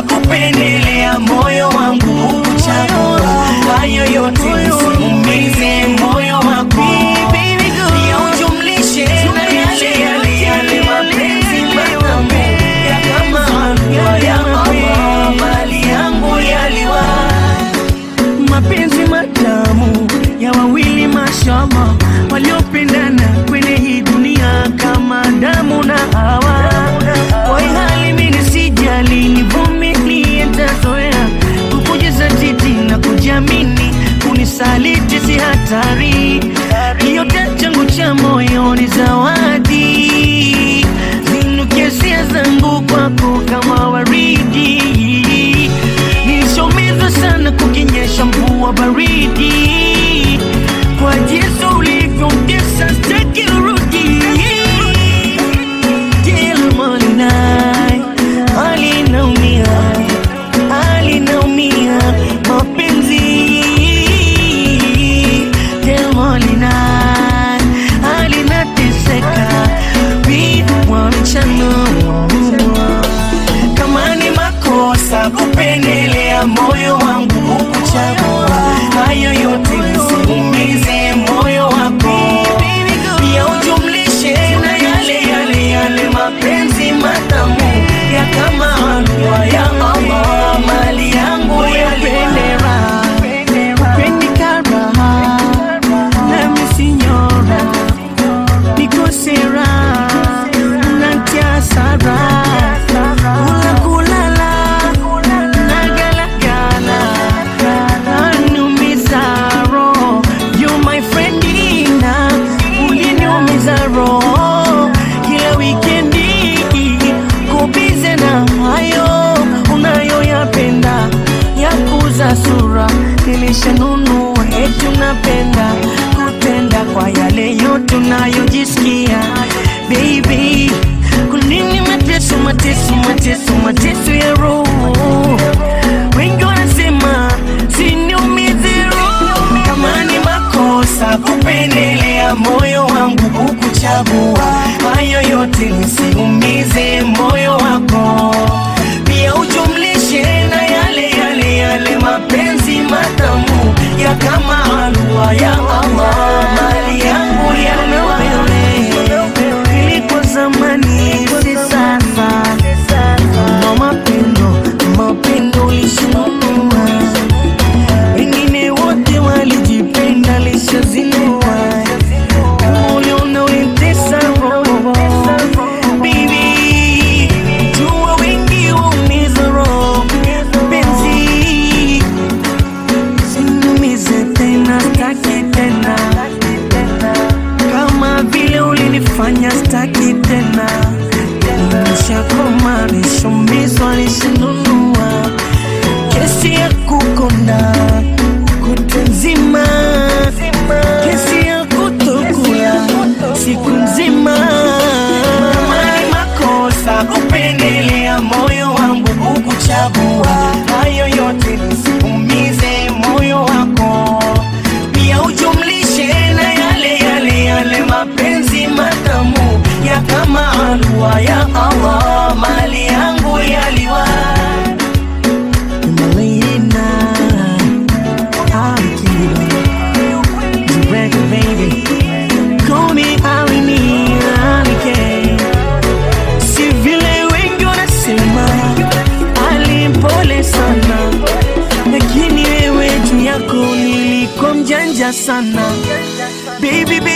makosa kupendelea moyo wangu kuchagua hayo yote usiumize moyo wako pia ujumlishe na yale yale yale mapenzi matamu ya kama halua ya Allah mali yangu yaliwa mapenzi matamu ya wawili mashama waliopendana kwenye hii dunia kama damu na hawa kwa hii hali mimi sijali nivumilie ntazoea kukujaza titi na kujiamini kunisaliti si hatari yote changu cha moyo ni zawadi zinukia sia zangu kwako kama waridi nilishomezwa sana kukinyesha mvua baridi kwa jinsi ulivyotesa staki urudi kila malinai alinaumia alinaumia mapenzi kila malinai alinateseka viwa mchana kama ni makosa kupendelea moyo wangu kukuchagua hayo yote usiumize moyo wako pia ujumlishe na yale yale yale mapenzi matamu ya kama halua ya Allah mali yangu yapendera Pendikaraha, nami sinyora, nikosera, natia sara, kula kulala, nagalagala, nanumiza roho. You my friend Ina, uliniumiza roho kila wikendi, kubize na hayo unayoyapenda ya kuza sura nilishanunua eti unapenda kutenda kwa yale yote unayojisikia baby kunini mateso mateso mateso mateso ya roho wengi wanasema siniumize roho kama ni makosa kupendelea moyo wangu kukuchagua hayo yote nisiumize moyo wako pia ujumlishe na yale yale yale mapenzi matamu ya kama halua ya Allah mali yangu yaliwa ilikuwa zamani si sasa na mapendo mapendo lishinunua wengine wote walijipenda lishazinua uliona ulitesa roho Baby, jua wengi waumiza roho penzi sinumize tena staki tena kama vile ulinifanya staki tena nishakoma nishumizwa nishinunua kesi ya kukonda kutu nzima kesi ya kutokula siku nzima kama ni makosa kupendelea moyo wangu kukuchagua hayo yote nisiumize moyo wako pia ujumlishe na yale yale yale mapenzi matamu ya kama halua ya Allah mali yangu yaliwa Malina, Akira, Direct baby, call me Alini, Alike. Si vile wengi wanasema alimpole sana, lakini wewe juu yako nilikuwa mjanja sana baby, baby